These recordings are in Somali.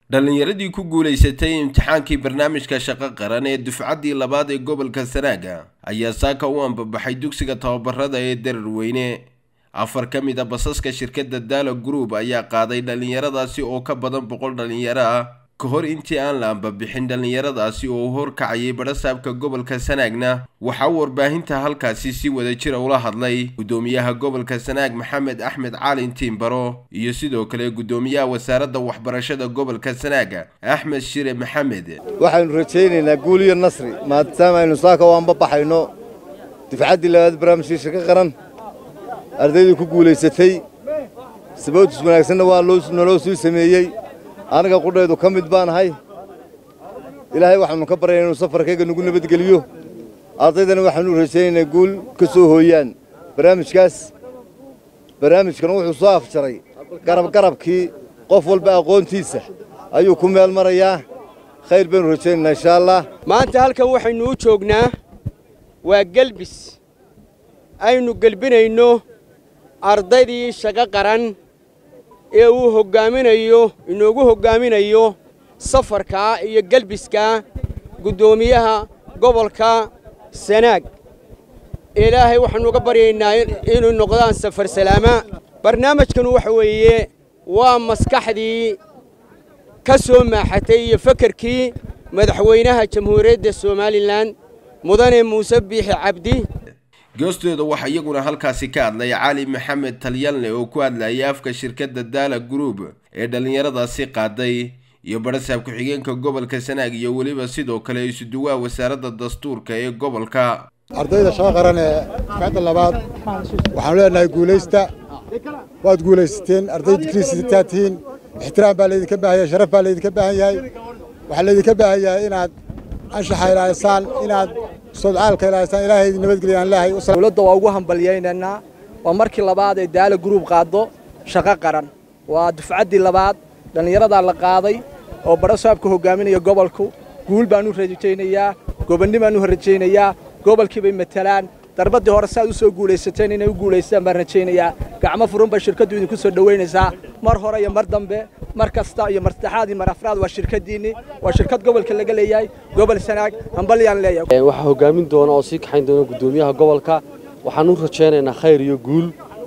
dhallinyaradii ku guulaysatay imtixaankii barnaamijka shaqo qaran ee dufcaddii labaad ee gobolka sanaaga ayaa saaka u ambabaxay dugsiga tababarada ee dararweyne afar ka mid a basaska shirkadda daala group ayaa qaaday dhallinyaradaasi oo ka badan boqol dhallinyaro ah ka hor intii aan la ambabixin dhallinyaradaasi oo u horkacayay badhasaabka gobolka sanaagna waxaa warbaahinta halkaasi si wada jira ula hadlay guddoomiyaha gobolka sanaag maxamed axmed caalin tiimbaro iyo sidoo kale guddoomiyaha wasaaradda waxbarashada gobolka sanaaga axmed shire maxamed waxaynu rajaynaynaa guul iyo nasri maadaama aynu saaka u ambabaxayno dufcaddii labaad barnaamijkii shaqo qaran ardaydii ku guulaysatay sababtis wanaagsanna waa naloo sii sameeyey aniga qudhaydu ka mid baan ahay ilaahay waxaannu ka baryana inuu safarkayga nagu nabadgeliyo ardaydana waxaanu rajaynaynaa guul ka soo hooyaan barnaamijkaas barnaamijkan wuxuu soo afjaray garabgarabkii qof walba aqoontiisa ayuu ku meel marayaa khayr baynu rajaynaynaa inshaa allah maanta halkan waxaynu u joognaa waa gelbis aynu gelbinayno ardaydii shaqo qaran ee uu hoggaaminayo inoogu hoggaaminayo safarkaa iyo gelbiskaa guddoomiyaha gobolka sanaag ilaahay waxaannu uga baryaynaa inuu noqdaan safar salaama barnaamijkanu waxa weeye waa maskaxdii ka soo maaxatay iyo fakarkii madaxweynaha jamhuuriyadda somalilan mudane muuse biixi cabdi goostooda waxaa iyaguna halkaasi ka hadlay cali maxamed talyalne oo ku hadlayay afka shirkadda daala group ee dhallinyaradaasi qaaday iyo badhasaab ku-xigeenka gobolka sanaag iyo weliba sidoo kale isuduwaha wasaaradda dastuurka ee gobolka ardayda shaqo qaran ee dufcadda labaad waxaanu leenahay guulaysta waad guulaysateen arday digriisitaa tihiin ixtiraam baa laydinka baahan yahay sharaf baa laydinka baahan yahay waxaa laydinka baahan yahay inaad anshaxa ilaalisaan inaad sodcaalka ilaalisaan ilaahay nabadgelya aan leehay dowladda waa ugu hambalyaynaynaa waa markii labaad ee daala gruub qaaddo shaqo qaran waa dufcaddii labaad dhallinyaradaa la qaaday oo badhasaabka hoggaaminaya gobolku guul baan u rajaynayaa gobanni baan u rajaynayaa gobolkii bay matalaan darbaddii hore si aad u soo guulaysateen inay u guulaystaan baan rajaynayaa gacmo furun bay shirkaddu idinku soo dhowaynaysaa mar hore iyo mar dambe mar kasta iyo mar saddexaad iyo mar afraad waa shirkaddiinni waa shirkad gobolka laga leeyahay gobol sanaag hambalyaan leeyahay waxaa hoggaamin doona oo sii kaxayn doona guddoomiyaha gobolka waxaan u rajaynaynaa khayr iyo guul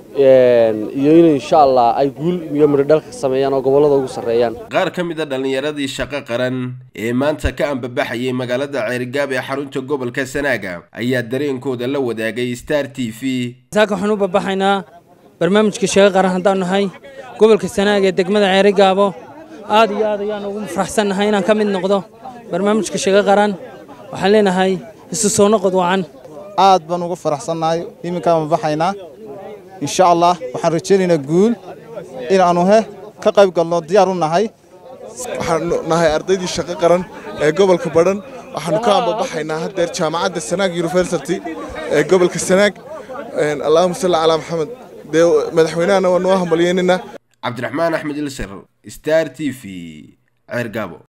iyo in insha allah ay guul iyo midhodhalka sameeyaan oo gobollada ugu sarreeyaan qaar ka mid a dhallinyaradii shaqo qaran ee maanta ka ambabaxayay magaalada ceerigaab ee xarunta gobolka sanaaga ayaa dareenkooda la wadaagay star t v saaka waxaan u babaxaynaa barnaamijka shaqo qaran haddaan nahay gobolka sanaag ee degmada ceerigaabo aad iyo aad ayaan ugu faraxsannahay inaan ka mid noqdo barnaamijka shaqo qaran waxaan leenahay isu soo noqod wacan aad baan uga faraxsannahay iminkaan mabaxaynaa insha allah waxaan rajaynaynaa guul inaannu he ka qayb galno diyaar u nahay waxaanu nahay ardaydii shaqo qaran ee gobolka badhan waxaannu ka ambabaxaynaa haddeer jaamacadda sanaag university ee gobolka sanaag allahuma salli calaa maxamed dee madaxweynahana waa noo hambalyeynayna cabdiraxmaan axmed ilsar star t v ceergaabo